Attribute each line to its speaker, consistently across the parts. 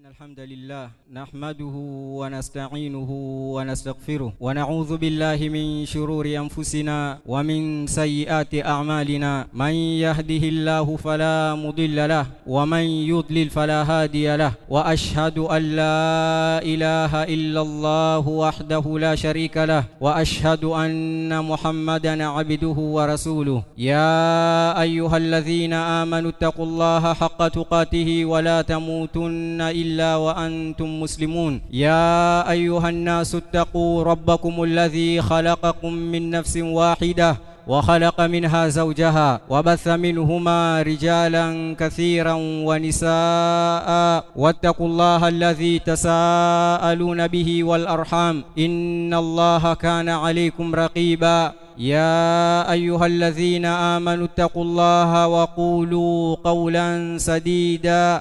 Speaker 1: الحمد لله نحمده ونستعينه ونستغفره ونعوذ بالله من شرور أنفسنا ومن سيئات أعمالنا من يهده الله فلا مضل له ومن يضلل فلا هادي له وأشهد أن لا إله إلا الله وحده لا شريك له وأشهد أن محمدا عبده ورسوله يا أيها الذين آمنوا اتقوا الله حق تقاته ولا تموتن إلا وأنتم مسلمون يا أيها الناس اتقوا ربكم الذي خلقكم من نفس واحدة وخلق منها زوجها وبث منهما رجالا كثيرا ونساء واتقوا الله الذي تساءلون به والأرحام إن الله كان عليكم رقيبا يا أيها الذين آمنوا اتقوا الله وقولوا قولا سديدا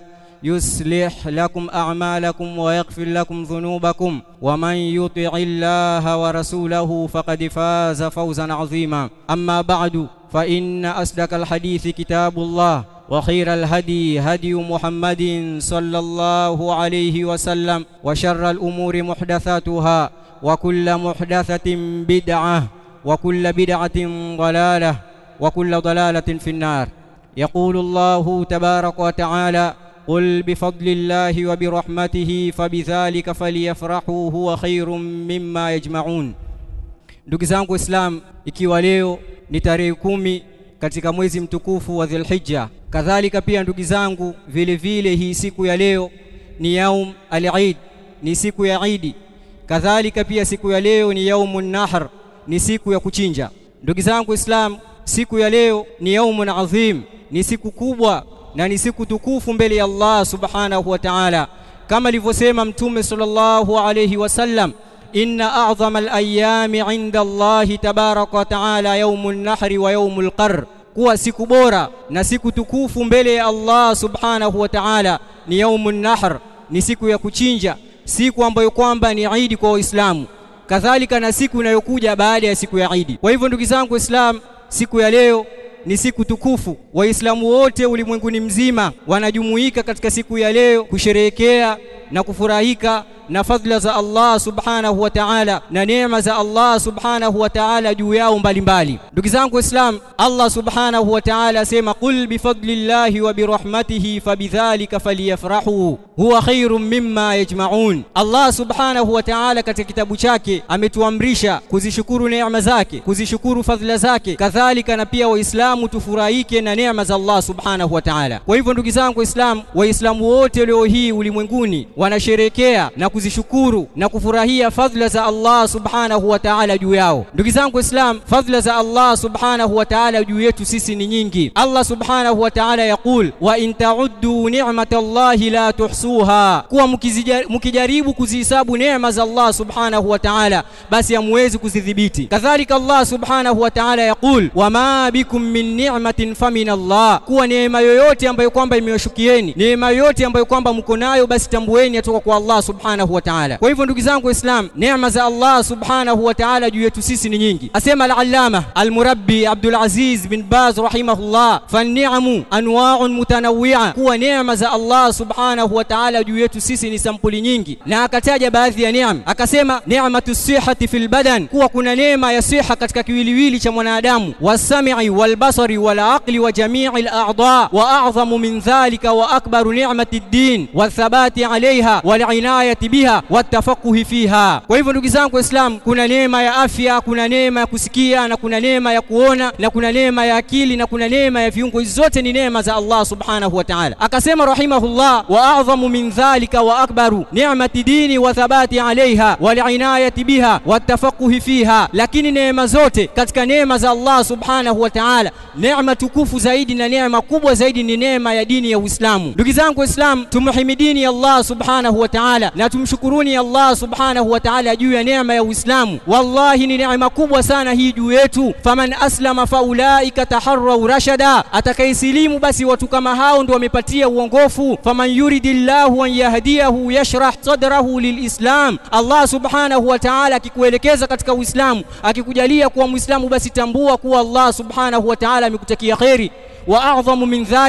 Speaker 1: يصلح لكم أعمالكم ويغفر لكم ذنوبكم ومن يطع الله ورسوله فقد فاز فوزا عظيما أما بعد فإن أصدق الحديث كتاب الله وخير الهدي هدي محمد صلى الله عليه وسلم وشر الأمور محدثاتها وكل محدثة بدعة وكل بدعة ضلالة وكل ضلالة في النار يقول الله تبارك وتعالى قل بفضل الله وبرحمته فبذلك فليفرحوا huwa khairum mimma yajmaun. Ndugu zangu Waislamu, ikiwa leo ni tarehe kumi katika mwezi mtukufu wa Dhulhijja, kadhalika pia ndugu zangu, vile vile hii siku ya leo ni yaum al-Eid, ni siku ya Idi. Kadhalika pia siku ya leo ni yaumun nahr, ni siku ya kuchinja. Ndugu zangu Waislamu, siku ya leo ni yaumun adhim, ni siku kubwa na ni siku tukufu mbele ya Allah subhanahu wa ta'ala, kama alivyosema Mtume sallallahu alayhi wasallam, inna a'dhama al-ayami 'inda Allahi tabaraka wa ta'ala yaumun nahri wa yaumul qarr, kuwa siku bora na siku tukufu mbele ya Allah subhanahu wa ta'ala ni yaumun nahr, ni siku ya kuchinja, siku ambayo kwamba ni Idi kwa Waislamu, kadhalika na siku inayokuja baada ya siku ya Idi. Kwa hivyo ndugu zangu Waislamu, siku ya leo ni siku tukufu. Waislamu wote ulimwenguni mzima wanajumuika katika siku ya leo kusherehekea na kufurahika na fadhila za Allah subhanahu wa ta'ala na neema za Allah subhanahu wa ta'ala juu yao mbalimbali. Ndugu zangu Waislamu, Allah subhanahu wa ta'ala asema qul bifadlillahi wa birahmatihi fabidhalika falyafrahu huwa khairum mimma yajma'un. Allah subhanahu wa ta'ala katika kitabu chake ametuamrisha kuzishukuru neema zake, kuzishukuru fadhila zake, kadhalika na pia Waislamu tufurahike na neema za Allah subhanahu wa ta'ala. Kwa hivyo ndugu zangu Waislamu, Waislamu wote leo hii ulimwenguni wanasherekea na kuzishukuru na kufurahia fadhila za Allah subhanahu wa ta'ala juu yao. Ndugu zangu Waislamu, fadhila za Allah subhanahu wa ta'ala juu yetu sisi ni nyingi. Allah subhanahu wa ta'ala yaqul wa in ta'uddu ni'matallahi la tuhsuha, kuwa mkijaribu kuzihisabu neema za Allah subhanahu wa ta'ala basi hamwezi kuzidhibiti. Kadhalika Allah subhanahu wa ta'ala yaqul wama bikum min ni'matin famin Allah, kuwa neema yoyote ambayo kwamba imewashukieni, neema yoyote ambayo kwamba mko nayo, basi tambueni yatoka kwa Allah subhanahu wa ta'ala. Kwa hivyo ndugu zangu Waislamu, neema za Allah subhanahu wa ta'ala juu yetu sisi ni nyingi. Asema al-Allama al-Murabbi Abdul Aziz bin Baz rahimahullah, fan-ni'amu anwa'un mutanawwi'a, kuwa neema za Allah subhanahu wa ta'ala juu yetu sisi ni sampuli nyingi, na akataja baadhi ya neema, akasema ni'matu sihhati fil badan, kuwa kuna neema ya siha katika kiwiliwili cha mwanadamu, was-sam'i wal-basari wal-aqli wa jami'i al-a'dha, wa a'dhamu min dhalika wa akbaru ni'mati ad-din wa-thabati 'alayha wal-inayati biha watafakuhi fiha. Kwa hivyo ndugu zangu Waislamu, kuna neema ya afya, kuna neema ya kusikia na kuna neema ya kuona na kuna neema ya akili na kuna neema ya viungo. Hizi zote ni neema za Allah subhanahu wa ta'ala. Akasema rahimahullah, wa a'dhamu min dhalika wa akbaru ni'mati dini wa thabati alaiha wal inayati biha watafakuhi fiha. Lakini neema zote katika neema za Allah subhanahu wa ta'ala, neema tukufu zaidi na neema kubwa zaidi ni neema ya dini ya Uislamu. Ndugu zangu Waislamu, tumhimidini Allah subhanahu wa ta'ala na tumshukuruni Allah subhanahu wa ta'ala juu ya neema ya Uislamu. Wallahi ni neema kubwa sana hii juu yetu. Faman aslama faulaika taharrau rashada, atakayesilimu basi watu kama hao ndio wamepatia uongofu. Faman yuridillahu an yahdiyahu yashrah sadrahu lilislam. Allah subhanahu wa ta'ala akikuelekeza katika Uislamu, akikujalia kuwa Muislamu, basi tambua kuwa Allah subhanahu wa ta'ala amekutakia kheri. Wa a'dhamu min dhalik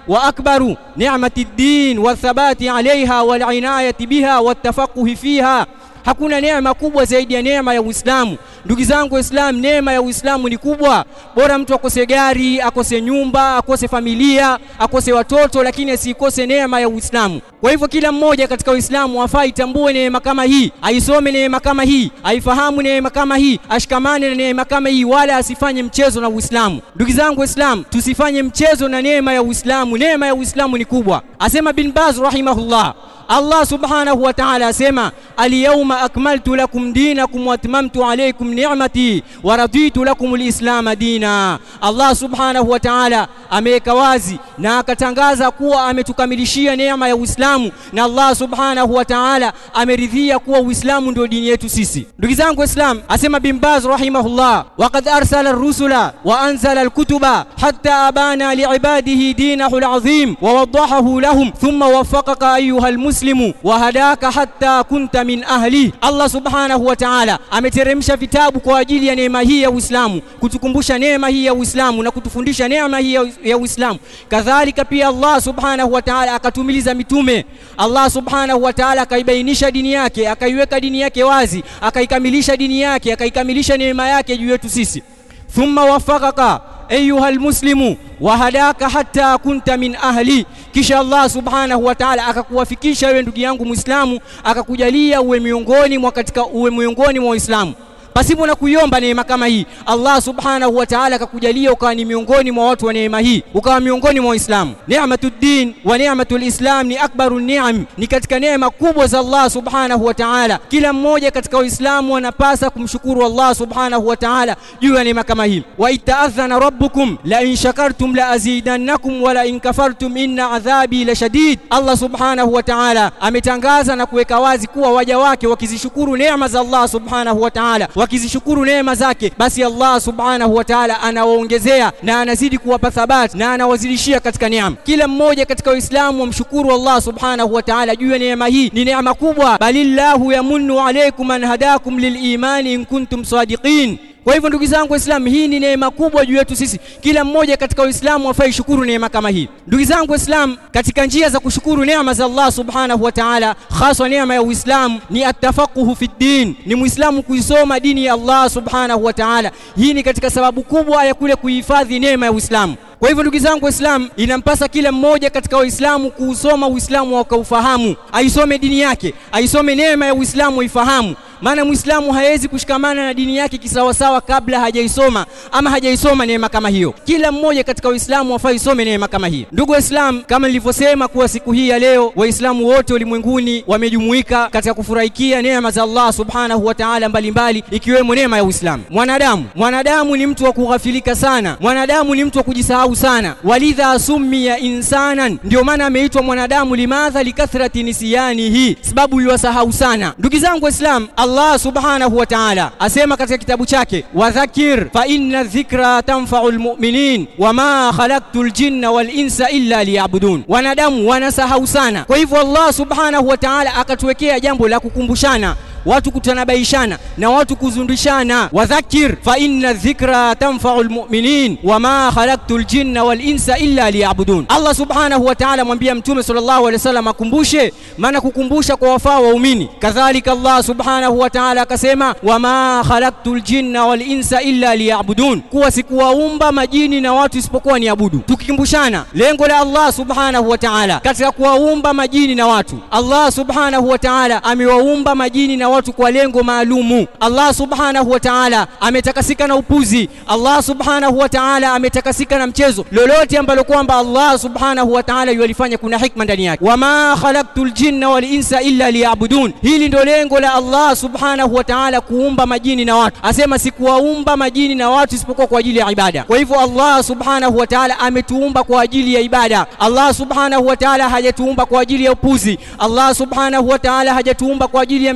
Speaker 1: وأكبر نعمة الدين والثبات عليها والعناية بها والتفقه فيها hakuna neema kubwa zaidi ya neema ya Uislamu. Ndugu zangu Waislamu, neema ya Uislamu ni kubwa. Bora mtu akose gari, akose nyumba, akose familia, akose watoto, lakini asikose neema ya Uislamu. Kwa hivyo kila mmoja katika Uislamu afaa itambue neema kama hii, aisome neema kama hii, aifahamu neema kama hii, ashikamane na neema kama hii, wala asifanye mchezo na Uislamu. Ndugu zangu Waislamu, tusifanye mchezo na neema ya Uislamu. Neema ya Uislamu ni kubwa. Asema bin Baz rahimahullah Allah subhanahu wa ta'ala asema alyawma akmaltu lakum dinakum wa atmamtu alaykum ni'mati wa raditu lakum alislama dina. Allah subhanahu wa ta'ala ameweka wazi na akatangaza kuwa ametukamilishia neema ya Uislamu, na Allah subhanahu wa ta'ala ameridhia kuwa Uislamu ndio dini yetu sisi. Ndugu zangu Waislamu, asema bin Baz rahimahullah, waqad arsala ar-rusula wa anzala al-kutuba hatta abana liibadihi dinahu al-azim wa wadahahu lahum thumma waffaqaka ayuha al-muslimu wa hadaka hatta kunta min ahli. Allah subhanahu wa ta'ala ameteremsha vitabu kwa ajili ya neema hii ya Uislamu, kutukumbusha neema hii ya Uislamu na kutufundisha neema hii ya Uislamu. Kadhalika pia Allah subhanahu wa ta'ala akatumiliza mitume. Allah subhanahu wa ta'ala akaibainisha dini yake, akaiweka dini yake wazi, akaikamilisha dini yake, akaikamilisha neema yake juu yetu sisi. Thumma wafaqaka ayuha almuslimu wa hadaka hatta kunta min ahli, kisha Allah subhanahu wa ta'ala akakuwafikisha wewe ndugu yangu Muislamu, akakujalia uwe miongoni mwa katika uwe miongoni mwa Waislamu pasipo na kuiomba neema kama hii. Allah subhanahu wa ta'ala akakujalia ukawa ni miongoni mwa watu wa neema hii, ukawa miongoni mwa Waislamu. Ni'matuddin wa ni'matul Islam ni akbaru ni'am, ni katika neema kubwa za Allah subhanahu wa ta'ala. Kila mmoja katika Waislamu anapasa kumshukuru Allah subhanahu wa ta'ala juu ya neema kama hii. Wa ita'adhana rabbukum la in shakartum la azidannakum wa la in kafartum inna adhabi la shadid. Allah subhanahu wa ta'ala ametangaza na kuweka wazi kuwa waja wake wakizishukuru neema za Allah subhanahu wa ta'ala wakizishukuru neema zake, basi Allah subhanahu wa ta'ala anawaongezea na anazidi kuwapa thabati na anawazidishia katika neema. Kila mmoja katika Waislamu wamshukuru Allah subhanahu wa ta'ala juu ya neema hii, ni neema kubwa. Balillahu yamunnu alaykum an hadakum lilimani in kuntum sadiqin. Kwa hivyo ndugu zangu Waislamu, hii ni neema kubwa juu yetu sisi. Kila mmoja katika Waislamu afai shukuru neema kama hii. Ndugu zangu Waislamu, katika njia za kushukuru neema za Allah subhanahu wa ta'ala, hasa neema ya Uislamu ni atafaquhu fi din, ni Muislamu kuisoma dini ya Allah subhanahu wa ta'ala. Hii ni katika sababu kubwa ya kule kuhifadhi neema ya Uislamu. Kwa hivyo ndugu zangu Waislamu, inampasa kila mmoja katika Waislamu kuusoma Uislamu wakaufahamu, aisome dini yake, aisome neema ya Uislamu aifahamu maana Muislamu hawezi kushikamana na dini yake kisawasawa kabla hajaisoma ama hajaisoma neema kama hiyo. Kila mmoja katika Uislamu wafaa isome neema kama hii. Ndugu Waislamu, kama nilivyosema kuwa siku hii ya leo Waislamu wote ulimwenguni wamejumuika katika kufurahikia neema za Allah subhanahu wa ta'ala mbalimbali, ikiwemo neema ya Uislamu. Mwanadamu mwanadamu ni mtu wa kughafilika sana, mwanadamu ni mtu wa kujisahau sana. Walidha summiya insanan, ndio maana ameitwa mwanadamu. Limadha? likathrati nisyanihi, sababu yuwasahau sana. Ndugu zangu Waislamu, Allah subhanahu wa ta'ala asema katika kitabu chake, wadhakir fa inna dhikra tanfa'u almu'minin wama khalaqtu aljinna wal insa illa liya'budun. Wanadamu wanasahau sana, kwa hivyo Allah subhanahu wa ta'ala akatuwekea jambo la kukumbushana watu kutanabaishana na watu kuzundishana. Wadhakir fa inna dhikra tanfa'u almu'minin wama khalaqtu aljinna wal insa illa liya'budun. Allah subhanahu wa ta'ala mwambia Mtume sallallahu alaihi wasallam akumbushe, maana kukumbusha kwa wafaa waumini. Kadhalika Allah subhanahu wa ta'ala akasema wama khalaqtu aljinna wal insa illa liya'budun, kuwa sikuwaumba majini na watu isipokuwa niabudu. Tukikumbushana lengo la Allah subhanahu wa ta'ala katika kuwaumba majini na watu, Allah subhanahu wa ta'ala amewaumba majini na watu kwa lengo maalumu. Allah subhanahu wa ta'ala ametakasika na upuzi. Allah subhanahu wa ta'ala ametakasika na mchezo. Lolote ambalo kwamba Allah subhanahu wa ta'ala yalifanya kuna hikma ndani yake. Wama khalaqtul jinna wal insa illa liya'budun. Hili ndio lengo la Allah subhanahu wa ta'ala kuumba majini na watu. Asema sikuwaumba majini na watu isipokuwa kwa ajili ya ibada. Kwa hivyo Allah subhanahu wa ta'ala ametuumba kwa ajili ya ibada. Allah subhanahu wa ta'ala hajatuumba kwa ajili ya upuzi. Allah subhanahu wa ta'ala hajatuumba kwa ajili ya mchezo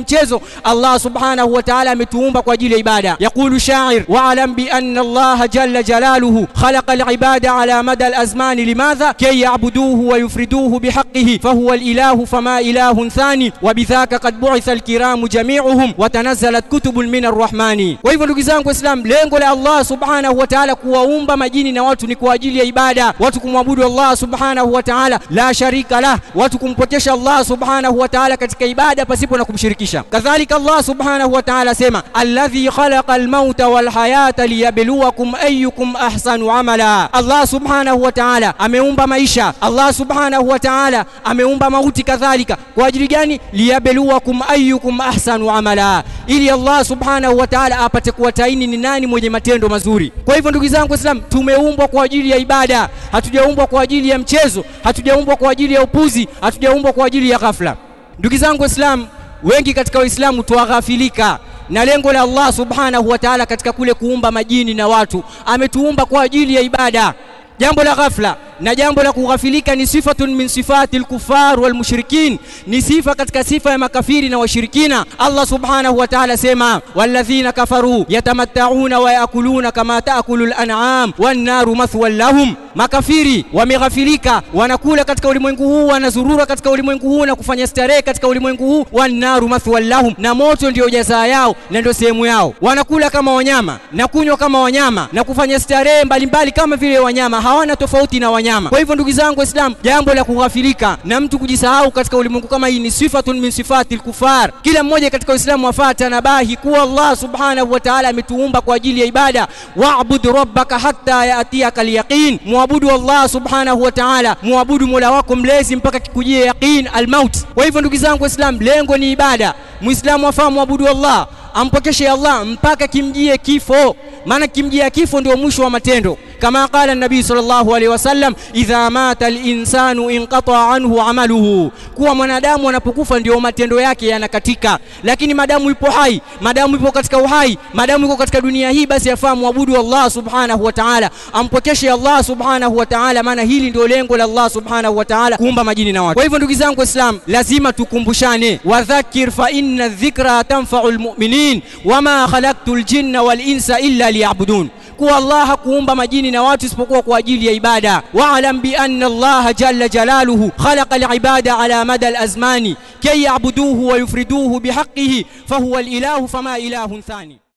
Speaker 1: Allah subhanahu wa ta'ala ametuumba kwa ajili ya ibada. Yaqulu shair wa'lam bi anna Allah jalla jalaluhu khalaqa al-ibada ala mada al-azmani limadha kay ya'buduhu wa yufriduhu bihaqqihi fahuwa al-ilahu fama ilahun thani wa bidhaka qad bu'itha al-kiramu jami'uhum wa tanazzalat kutubun min ar-rahmani. Kwa hivyo ndugu zangu Waislamu, lengo la Allah subhanahu wa ta'ala kuwaumba majini na watu ni kwa ajili ya ibada, watu kumwabudu Allah subhanahu wa ta'ala la sharika lah, watu kumpokesha Allah subhanahu wa ta'ala katika ibada pasipo na kumshirikisha. Kadhalika Allah subhanahu wa ta'ala sema alladhi khalaqa almauta walhayata liyabluwakum ayyukum ahsanu amala. Allah subhanahu wa ta'ala ameumba maisha, Allah subhanahu wa ta'ala ameumba mauti kadhalika. Kwa ajili gani? liyabluwakum ayyukum ahsanu amala, ili Allah subhanahu wa ta'ala apate kuwataini ni nani mwenye matendo mazuri. Kwa hivyo ndugu zangu Waislamu, tumeumbwa kwa ajili ya ibada, hatujaumbwa kwa ajili ya mchezo, hatujaumbwa kwa ajili ya upuzi, hatujaumbwa kwa ajili ya ghafla. Ndugu zangu Waislamu, wengi katika Waislamu tuwaghafilika na lengo la Allah subhanahu wa ta'ala katika kule kuumba majini na watu, ametuumba kwa ajili ya ibada. Jambo la ghafla na jambo la kughafilika ni sifatun min sifati al-kuffar wal mushrikin, ni sifa katika sifa ya makafiri na washirikina. Allah subhanahu wa ta'ala sema, walladhina kafaru yatamatta'una wa yakuluna kama ta'kulu al-an'am wan naru mathwan lahum, makafiri wameghafilika, wanakula katika ulimwengu huu, wanazurura katika ulimwengu huu na kufanya starehe katika ulimwengu huu. Wan naru mathwan lahum, na moto ndio jazaa yao na ndio sehemu yao. Wanakula kama wanyama na kunywa kama wanyama na kufanya starehe mbalimbali kama vile wanyama, hawana tofauti na wanyama. Kwa hivyo ndugu zangu Waislamu, jambo la kughafilika na mtu kujisahau katika ulimwengu kama hii ni sifatun min sifati al-kufar. Kila mmoja katika Uislamu afaa tanabahi kuwa Allah subhanahu wa ta'ala ametuumba kwa ajili ya ibada. Wa'bud rabbaka hatta ya'tiyaka al-yaqin, muabudu Allah subhanahu wa ta'ala, muabudu Mola wako mlezi mpaka kikujie yaqin al-maut. Kwa hivyo ndugu zangu Waislamu, lengo ni ibada. Muislamu afaa muabudu Allah ampokeshe Allah mpaka kimjie kifo, maana kimjia kifo ndio mwisho wa matendo. Kama qala nabii sallallahu alaihi wasallam, idha mata al-insanu inqata anhu amaluhu, kuwa mwanadamu anapokufa ndio matendo yake yanakatika. Lakini madamu ipo hai, madamu ipo katika uhai, madamu iko katika dunia hii, basi afaa muabudu Allah subhanahu wa ta'ala, ampokeshe Allah subhanahu wa ta'ala, maana hili ndio lengo la Allah subhanahu wa ta'ala kuumba majini na watu. Kwa hivyo ndugu zangu Waislamu, lazima tukumbushane, wadhakir fa inna dhikra tanfa'u lmuminin wama khalaqtu ljinna walinsa illa liyabudun kuwa Allah hakuumba majini na watu isipokuwa kwa ajili ya ibada. Waalam bi anna Allah jalla jalaluhu khalaqa alibada ala mada alazmani kay yabuduhu wa yufriduhu bihaqqihi fahuwa alilahu fama ilahun thani.